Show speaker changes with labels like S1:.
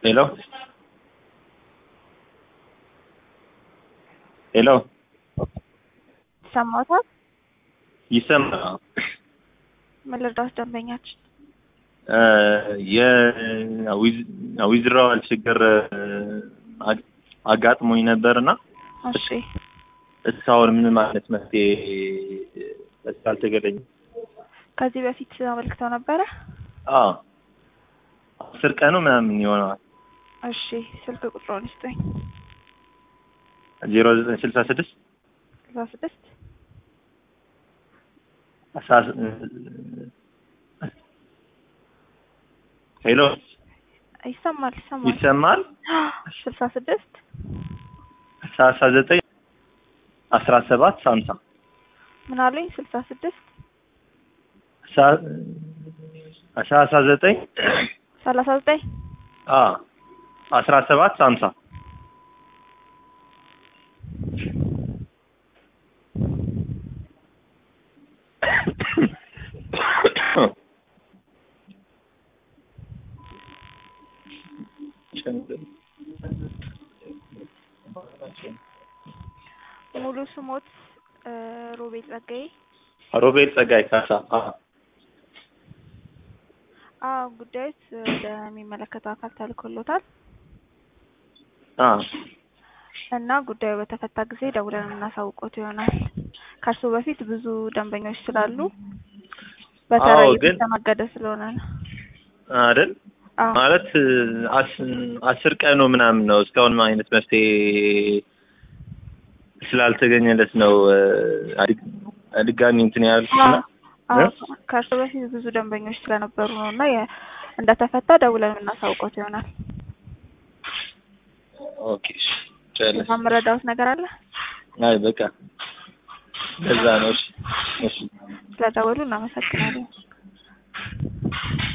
S1: ሄሎ ሄሎ
S2: ይሰማዎታል?
S1: ይሰማል?
S2: ምን ልርዳዎት ደንበኛችን?
S1: የዊዝድራዋል ችግር አግ- አጋጥሞኝ ነበርና
S2: እሺ
S1: እስካሁን ምንም አይነት መፍትሄ ስላልተገኘ
S2: ከዚህ በፊት አመልክተው ነበረ?
S1: አዎ አስር ቀኑ ምናምን ይሆነዋል።
S2: እሺ ስልክ ቁጥሮን ይስጡኝ።
S1: ዜሮ ዘጠኝ ስልሳ ስድስት
S2: ስልሳ ስድስት
S1: አስራ ሄሎ
S2: ይሰማል ይሰማል።
S1: ይሰማል?
S2: ስልሳ ስድስት
S1: ሰላሳ ዘጠኝ አስራ ሰባት ሀምሳ
S2: ምን አሉኝ? ስልሳ ስድስት
S1: ሰላሳ ዘጠኝ
S2: ሰላሳ ዘጠኝ
S1: አስራ ሰባት ሀምሳ
S2: ሙሉ ስሞት እ ሮቤል ጸጋዬ።
S1: ሮቤል ጸጋይ ካሳ አዎ።
S2: አዎ ጉዳዮች ወደሚመለከተው አካል ተልኮሎታል
S1: አዎ
S2: እና ጉዳዩ በተፈታ ጊዜ ደውለን የምናሳውቆት ይሆናል። ከእርሱ በፊት ብዙ ደንበኞች ስላሉ በተራ
S1: አዎ፣ ግን-
S2: እየተስተናገደ ስለሆነ ነው።
S1: አይደል
S2: አዎ
S1: ማለት አስ- አስር ቀኑ ምናምን ነው እስካሁን ምን አይነት መፍትሄ ስላልተገኘለት ነው እ፣ አድ- ድጋሚ እንትን ያልኩት እና
S2: አዎ
S1: እ?
S2: ከእርሱ በፊት ብዙ ደንበኞች ስለነበሩ ነው እና የ- እንደተፈታ ደውለን የምናሳውቆት ይሆናል።
S1: ኦኬ እሺ፣ ጨረስን።
S2: የምረዳውት ነገር አለ?
S1: አይ በቃ ለዛ ነው። እሺ እሺ
S2: ስለደወሉ እናመሰግናለን።